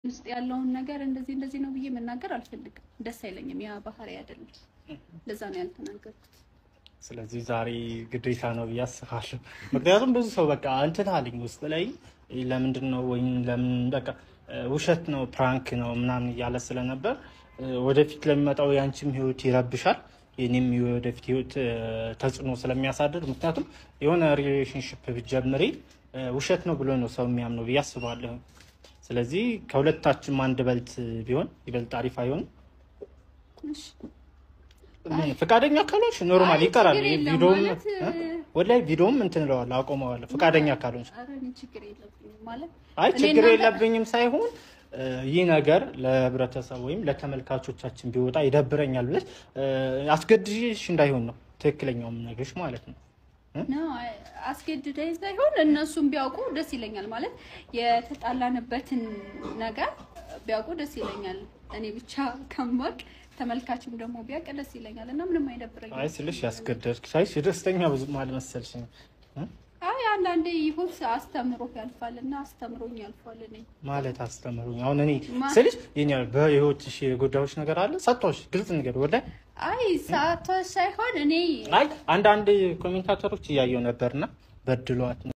ውስጥ ያለውን ነገር እንደዚህ እንደዚህ ነው ብዬ መናገር አልፈልግም። ደስ አይለኝም። ያ ባህሪ አይደለም። ለዛ ነው ያልተናገርኩት። ስለዚህ ዛሬ ግዴታ ነው ብዬ አስባለሁ። ምክንያቱም ብዙ ሰው በቃ እንትን አለኝ ውስጥ ላይ ለምንድን ነው ወይም ለምን በቃ ውሸት ነው ፕራንክ ነው ምናምን እያለ ስለነበር ወደፊት ለሚመጣው የአንቺም ህይወት ይረብሻል፣ የኔም ወደፊት ህይወት ተጽዕኖ ስለሚያሳድር ምክንያቱም የሆነ ሪሌሽንሽፕ ብትጀምሪ ውሸት ነው ብሎ ነው ሰው የሚያምነው ብዬ አስባለሁ። ስለዚህ ከሁለታችን አንድ በልት ቢሆን ይበልጥ አሪፍ አይሆንም? እሺ ፈቃደኛ ካልሆንሽ ኖርማል ይቀራል። ችግር የለም ቪዲዮም ማለት፣ ወላሂ ቪዲዮም እንትን እለዋለሁ አቆመዋለሁ። ፈቃደኛ ካልሆንሽ ኧረ እኔ ችግር የለብኝም ማለት አይ እኔ ችግር እናንተ- የለብኝም ሳይሆን እ፣ ይህ ነገር ለህብረተሰብ ወይም ለተመልካቾቻችን ቢወጣ ይደብረኛል ብለሽ እ፣ አስገድሽ እንዳይሆን ነው ትክክለኛውም ነገርሽ ማለት ነው። ነው አስገድደኝ ሳይሆን እነሱም ቢያውቁ ደስ ይለኛል። ማለት የተጣላንበትን ነገር ቢያውቁ ደስ ይለኛል። እኔ ብቻ ከማቅ ተመልካችም ደግሞ ቢያውቅ ደስ ይለኛል እና ምንም አይደብረኝም። አይ ስልሽ ያስገደድሽ ሳይሽ ደስተኛ ብዙም አልመሰልሽም እ? አይ አንዳንዴ ይሁን አስተምሮ ያልፋል እና አስተምሮኝ ያልፋል። እኔ ማለት አስተምሩኝ። አሁን እኔ ማ- ስልሽ የኛ በህይወትሽ የጎዳዎች ነገር አለ ሰጥቶሽ ግልጽ ነገር ወላሂ አይ ሰዓቷ ሳይሆን እኔ አይ አንዳንድ ኮሜንታተሮች እያየው ነበርና በድሏት